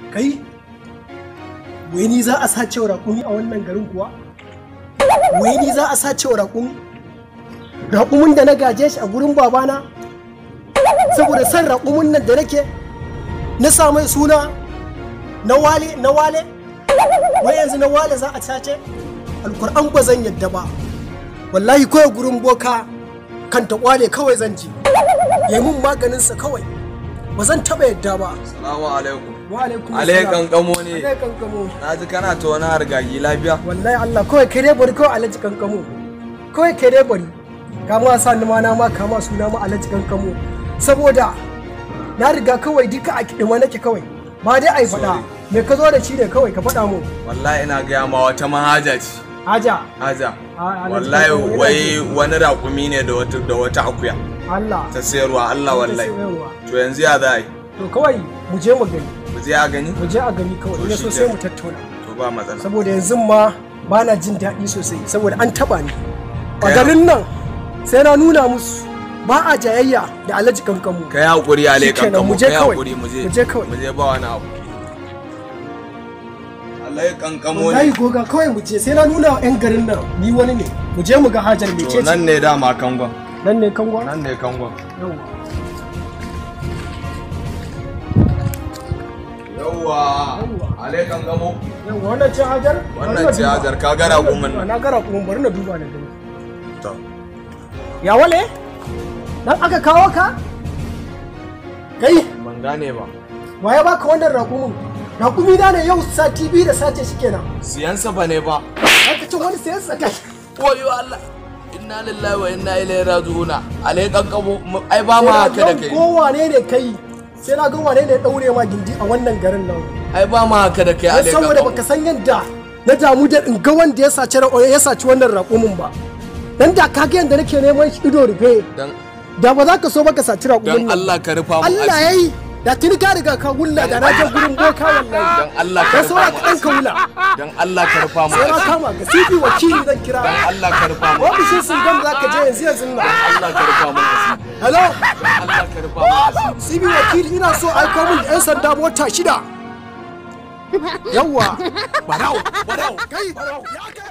kai wai ni za a sace wa raƙumi a wannan garin kuwa wai ni za a sace wa raƙumi raƙumin da na gaje shi a gurin babana saboda san raƙumin nan da nake na sa mai suna na wale na wale wai yanzu na wale za a sace alkur'an ba zan yadda ba wallahi kawai gurin boka kan ta kwale kawai zan ji ya mun maganinsa kawai ba zan taɓa yadda ba Salamu alaikum. wa alaikum Ale kankamo ne. alai kankamo Na ji kana ta wani hargagi lafiya. wallahi Allah kawai kai dai bari kawai alaji kankamo kawai kai dai bari ka ma sa ni ma na ma kama suna ma alaji kankamo saboda na riga kawai duka a kidima nake kawai ba dai ai faɗa Sorry. me ka zo da shi ne kawai ka faɗa mu Wallahi ina gaya ma wata mahaja ce. haja Haja. A- Alhaji Wallahi Kankamo yana wai ji. wani raƙumi ne da wata da wata akuya Allah ta sayarwa Allah wallahi. sayarwa. To yanzu ya za a yi? to kawai mu je mu gani Mu je a gani? mu je a gani kawai To ne shi so sai kenan. mu tattauna To ba matsala. saboda yanzu ma ba na jin daɗi sosai saboda an taɓa ni a Kai- garin nan sai na nuna musu ba a jayayya da alhaji kankamu Kai hakuri Ale Shikenan, kankamo. mu je Kai kawai. hakuri mu je. Mu je kawai. Mu je ba wani abu. Ale kankamo wallahi ne. goga kawai mu je sai na nuna wa 'yan garin nan ni wani ne mu je mu ga hajar To mece ce nan ne dama kangon. nan ne kangwa Nan ne kangon. Yawwa. Yawwa. Yawwa. Ale kankamo. Yawwa, wannan ce hajar Wannan Bari na ce duba. hajar, ka ga Bari na raƙumin duba, nan. na ga raƙumin bari na duba na gani To. ya wale dan aka kawo ka kai Ban gane ba. wa ya baka wannan raƙumin raƙumi na ne yau sati biyu da sace shi kenan Siyansa ba ne ba. aka ce wani sayan sa kai Wayo Allah. Inna lillahi wa inna ilaihi raji'una. Ale kankamo ai ba ma haka da kai. ko wane ne kai sai na ga wane ne ya daure ma gindi a wannan garin nan Ai ba ma haka da kai dan ale saboda baka kankamo. san yadda na damu da in ga wanda ya saci ra- ya saci wannan raƙumin ba dan da ka ga yadda nake neman shi ido rufe Dan da ba za ka so baka saci raƙumin dan nan Allah ka rufa mu Allah asiri. yayi da tuni ka riga ka wulla da na je gurin boka wallahi Dan Allah ka ka rufa saura mu ka ɗan ka wula Dan Allah ka rufa mu sai na asiri. kama ka sibi wakili zan kira Dan Allah ka rufa mu. ofishin sun gama za ka je yanzu yanzu nan Allah ka rufa mu asiri. hello Dan Allah ka rufa mu asiri. sibi wakili ina so aiko min da 'yan sanda mota shida yawwa barau barau kai barau ya kai